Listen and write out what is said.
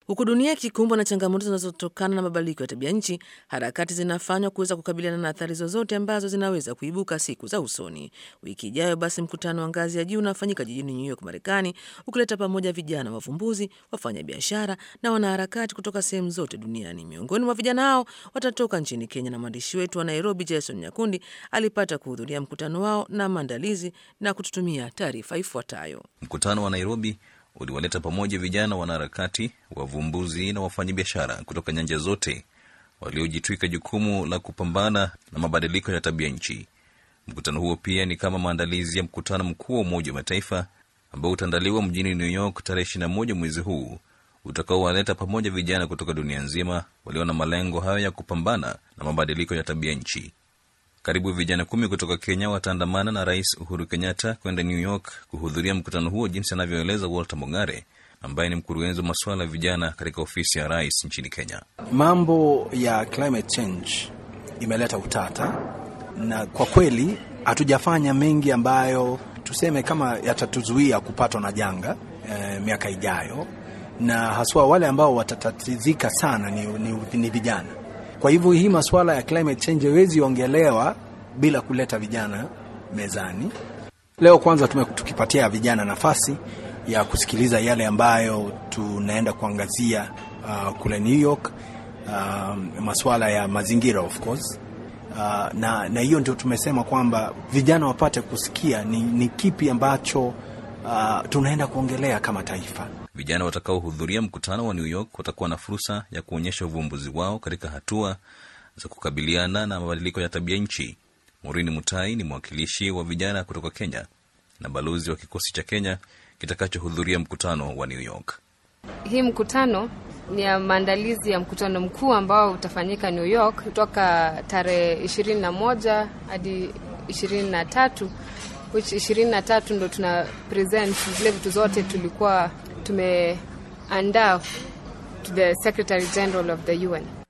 Huku dunia ikikumbwa na changamoto zinazotokana na mabadiliko ya tabia nchi, harakati zinafanywa kuweza kukabiliana na athari zozote ambazo zinaweza kuibuka siku za usoni. Wiki ijayo basi, mkutano wa ngazi ya juu unafanyika jijini New York, Marekani, ukileta pamoja vijana wavumbuzi, wafanyabiashara na wanaharakati kutoka sehemu zote duniani. Miongoni mwa vijana hao watatoka nchini Kenya, na mwandishi wetu wa Nairobi, Jason Nyakundi, alipata kuhudhuria mkutano wao na maandalizi na kututumia taarifa ifuatayo. Mkutano wa Nairobi uliwaleta pamoja vijana wanaharakati, wavumbuzi na wafanyabiashara kutoka nyanja zote waliojitwika jukumu la kupambana na mabadiliko ya tabia nchi. Mkutano huo pia ni kama maandalizi ya mkutano mkuu wa Umoja wa Mataifa ambao utaandaliwa mjini New York tarehe 21 mwezi huu utakaowaleta pamoja vijana kutoka dunia nzima walio na malengo hayo ya kupambana na mabadiliko ya tabia nchi. Karibu vijana kumi kutoka Kenya wataandamana na Rais Uhuru Kenyatta kwenda New York kuhudhuria mkutano huo, jinsi anavyoeleza Walter Mongare ambaye ni mkurugenzi wa masuala ya vijana katika ofisi ya rais nchini Kenya. Mambo ya climate change imeleta utata, na kwa kweli hatujafanya mengi ambayo tuseme kama yatatuzuia kupatwa na janga e, miaka ijayo, na haswa wale ambao watatatizika sana ni, ni, ni vijana. Kwa hivyo hii masuala ya climate change haiwezi ongelewa bila kuleta vijana mezani. Leo kwanza tume, tukipatia vijana nafasi ya kusikiliza yale ambayo tunaenda kuangazia uh, kule New York uh, masuala ya mazingira of course uh, na, na hiyo ndio tumesema kwamba vijana wapate kusikia ni, ni kipi ambacho uh, tunaenda kuongelea kama taifa. Vijana watakaohudhuria mkutano wa New York watakuwa na fursa ya kuonyesha uvumbuzi wao katika hatua za kukabiliana na mabadiliko ya tabia nchi. Maureen Mutai ni mwakilishi wa vijana kutoka Kenya na balozi wa kikosi cha Kenya kitakachohudhuria mkutano wa New York. Hii mkutano ni ya maandalizi ya mkutano mkuu ambao utafanyika New York kutoka tarehe ishirini na moja hadi ishirini na tatu which ishirini na tatu ndo tuna present zile vitu zote tulikuwa tumeandaa to the Secretary General of the UN.